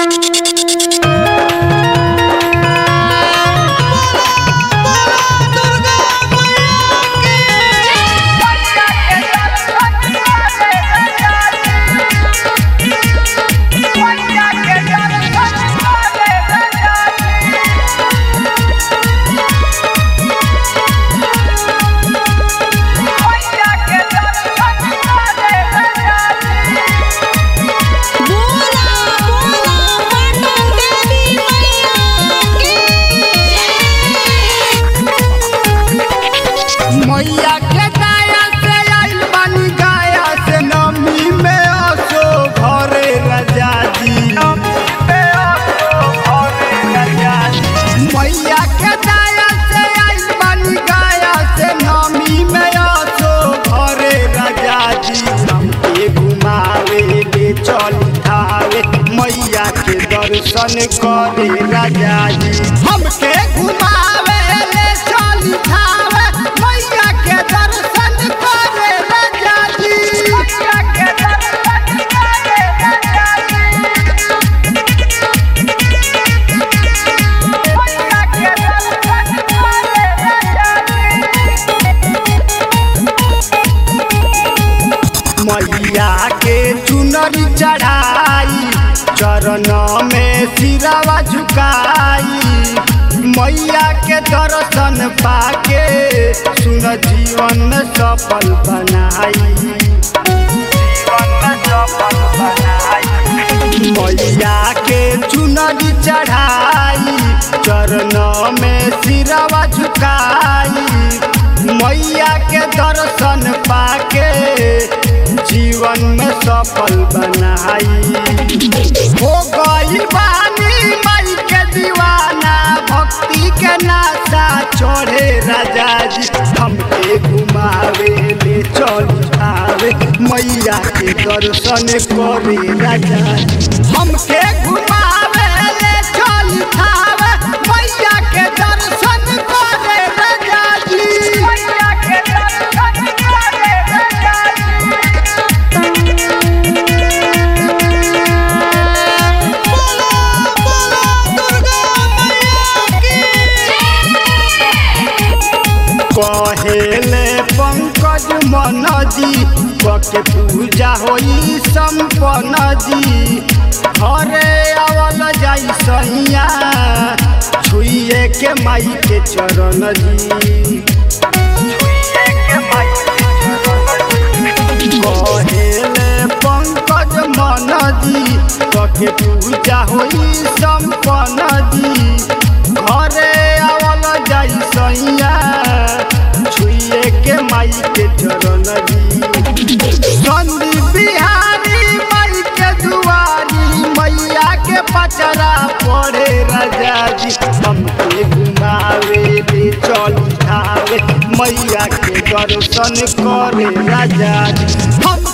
बोला बोला पटन देवी मैया की मैया के दाया से आइल बानी गाया से नमी में असो घरे राजा जी मैया के दाया से आइल बानी गाया से नमी में असो घरे राजा जी हमके घुमावे ले चल खावे मैया के दर्शन करे राजा जी हमके घुमावे ले चल खावे मैया के दर्शन करे राजा जी मैया के दर्शन करे राजा जी मैया के दर्शन करे राजा जी मैया के चुनरी चढ़ाई चरण में सिरावा झुकाई मैया के दर्शन पाके सुन जीवन सफल बनाई जीवन सफल बनाई मैया के चुनरी चढ़ाई चरण में सिरावा झुकाई मैया के दर्शन पाके जीवन में सफल बनाई हो गई बानी माई के दीवाना भक्ति के नाशा चढ़े राजा जी हमके घुमावे ले चल आवे मैया के दर्शन करे राजा जी हमके घुमावे ले चल आवे मैया के दर्शन करे राजा जी मैया के दर्शन करे राजा जी बोला बोला दुर्गा कहेले पंकज मन जी के पूजा होई संपन्न जी हरे आवल जाई सैया छुइए के माई के चरण जी छुइए के माई के चरण जी। कहेले पंकज मन जी के पूजा होई संपन्न जी घरे आवल जाई सैया छुइए के माई के चरण जी संदी बिहारी माई के दुआरी मैया के पचरा पड़े राजा जी हमके घुमावे ले चल खावे मैया के दर्शन करे राजा जी हम